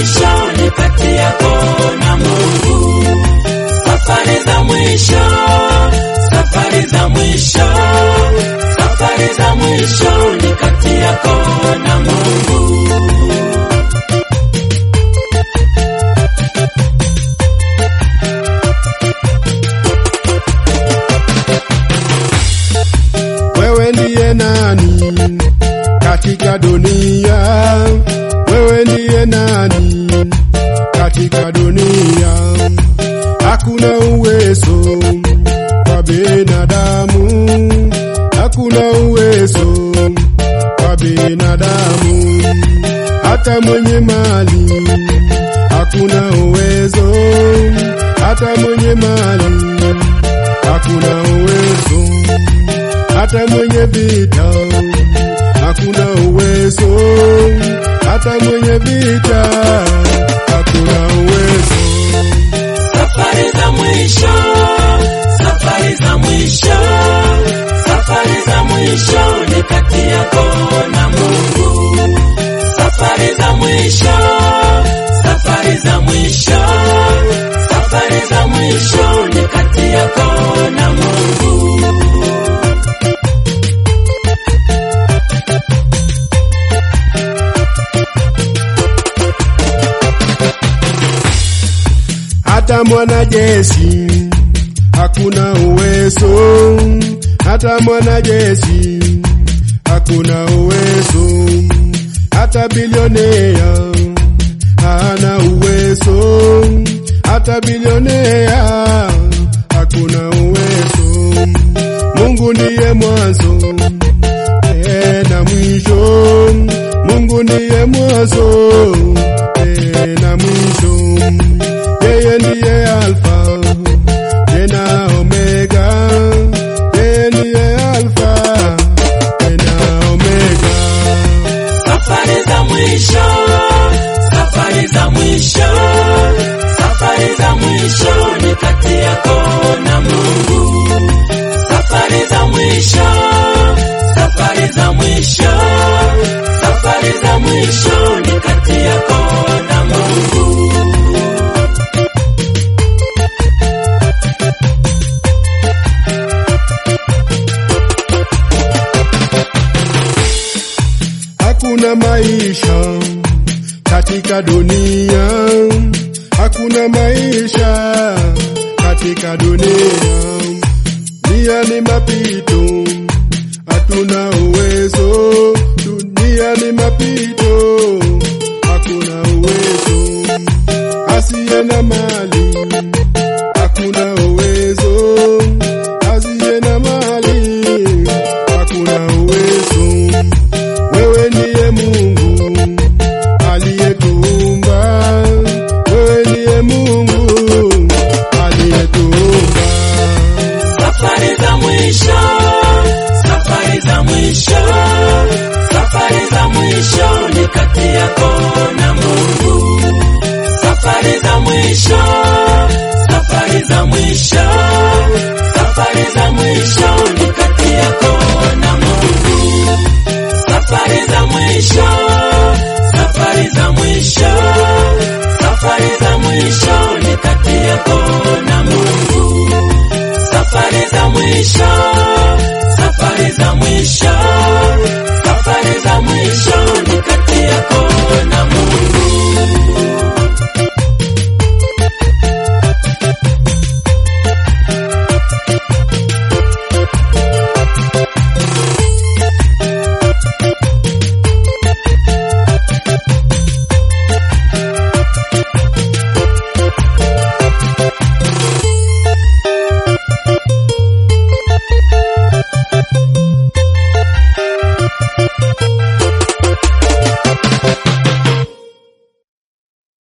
mwisho ni kati yako na Mungu. Safari za mwisho, safari za mwisho, safari za mwisho ni kati yako na Mungu. Wewe ndiye nani katika dunia? Wewe ndiye nani katika dunia? Hakuna uwezo kwa binadamu, hakuna uwezo kwa binadamu, hata mwenye mali hakuna uwezo, hata mwenye mali hakuna uwezo hata mwenye vita hakuna uwezo, hata mwenye vita hakuna uwezo. Safari za mwisho, safari za mwisho, safari za mwisho ni kati yako na Mungu. Safari za mwisho, safari za mwisho, safari za mwisho ni kati yako na Mungu. Hata mwanajeshi hakuna uwezo, hata mwanajeshi hakuna uwezo, hata bilionea hana uwezo, hata bilionea hakuna uwezo. Mungu ndiye mwanzo eh, na mwisho. Mungu ndiye mwanzo eh, na mwisho. Yeye ndiye Alfa tena Omega, yeye ndiye Alfa tena Omega. Safari za mwisho, safari za mwisho, safari za mwisho ni kati yako na Mungu. Safari za mwisho, safari za mwisho, safari za mwisho ni kati yako na Mungu. Hakuna maisha katika dunia, hakuna maisha katika dunia. Dunia ni mapito, hatuna uwezo. Dunia ni mapito, hakuna uwezo. Asiye na mali, hakuna uwezo. Asiye na mali, hakuna uwezo. Wewe ndiye Mungu aliyetuumba, wewe ndiye Mungu aliyetuumba. Safari za mwisho, safari za mwisho, safari za mwisho ni kati yako na Mungu. Safari za mwisho, safari za mwisho,